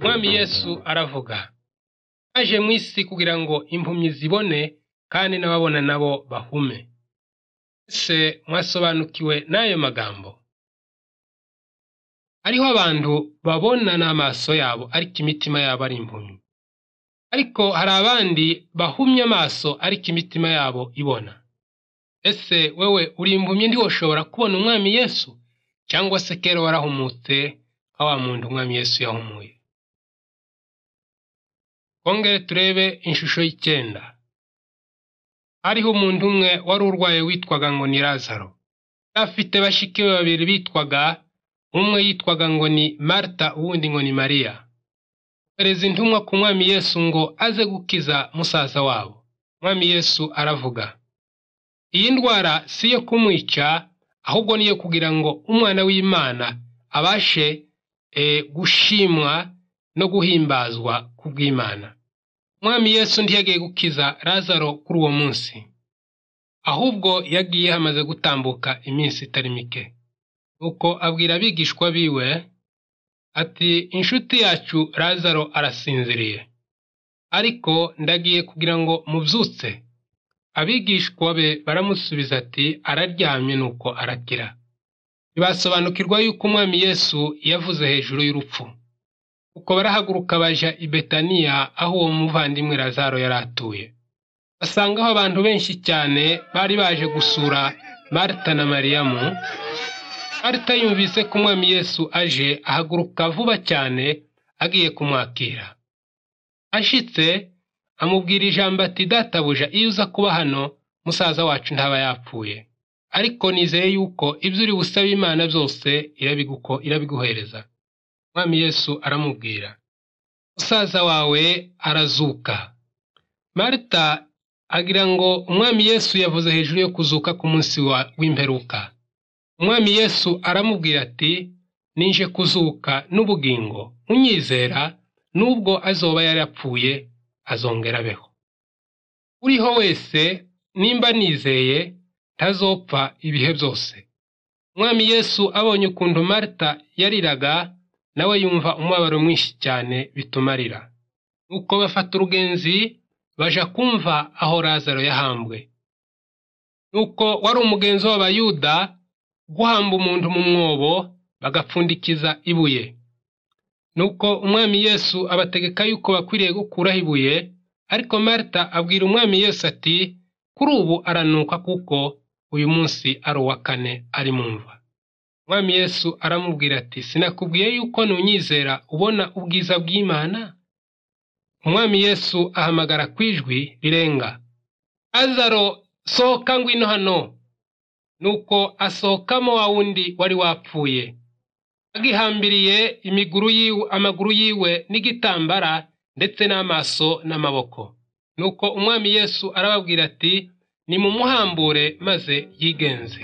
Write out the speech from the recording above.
umwami yesu aravuga aje mu isi kugira ngo impumyi zibone kandi n'ababona nabo bahume ese mwasobanukiwe n'ayo magambo hariho abantu babona n'amaso yabo ariko imitima yabo ari impumyi ariko hari abandi bahumye amaso ariko imitima yabo ibona ese wewe uri impumyi ntiwoshobora kubona umwami yesu cyangwa se kera warahumutse nka wa muntu umwami yesu yahumuye twongere turebe inshusho y'icyenda hariho umuntu umwe wari urwaye witwaga ngo ni lazaro yari afite bashiki be babiri bitwaga umwe yitwaga ngo ni marita uwundi ngo ni mariya perezida intumwa ku mwami yesu ngo aze gukiza musaza wabo umwami yesu aravuga iyi ndwara si iyo kumwica ahubwo niyo kugira ngo umwana w'imana abashe eh, gushimwa no guhimbazwa ku bw'imana umwami yesu ntiyagiye gukiza lazaro kuri uwo munsi ahubwo yagiye hamaze gutambuka iminsi itari mike nuko abwira abigishwa biwe ati inshuti yacu lazaro arasinziriye ariko ndagiye kugira ngo mubyutse abigishwa be baramusubiza ati araryamye nuko arakira ntibasobanukirwa yuko umwami yesu yavuze hejuru y'urupfu kuko barahaguruka baja i betaniya aho uwo muvandimwe lazaro yari atuye basangaho abantu benshi cyane bari baje gusura marita na mariyamu marita yumvise ko umwami yesu aje ahaguruka vuba cyane agiye kumwakira ashitse amubwira ijambo ati databuja iyo uza kuba hano musaza wacu ntaba yapfuye ariko nizeye yuko ibyo uri busabe imana byose irabiguko- irabiguhereza umwami yesu aramubwira musaza wawe arazuka marita agira ngo umwami yesu yavuze hejuru yo kuzuka ku munsi wa- w'imperuka umwami yesu aramubwira ati ninje kuzuka n'ubugingo unyizera n'ubwo azoba yarapfuye azongera abeho uriho wese nimba nizeye ntazopfa ibihe byose umwami yesu abonye ukuntu marita yariraga nawe yumva umubabaro mwinshi cyane bituma arira nuko bafata urugenzi baja kumva aho lazaro yahambwe nuko wari umugenzi w'abayuda guhamba umuntu mu mwobo bagapfundikiza ibuye nuko umwami yesu abategeka yuko bakwiriye gukuraho ibuye ariko marita abwira umwami yesu ati kuri ubu aranuka kuko uyu munsi ari uwa kane ari mu mva umwami yesu aramubwira ati sinakubwiye yuko nunyizera ubona ubwiza bw'imana umwami yesu ahamagara ku ijwi rirenga azaro sohoka ngwino hano nuko asohokamo wa wundi wari wapfuye agihambiriye imiguru yiwe amaguru yiwe n'igitambara ndetse n'amaso n'amaboko nuko umwami yesu arababwira ati nimumuhambure maze yigenze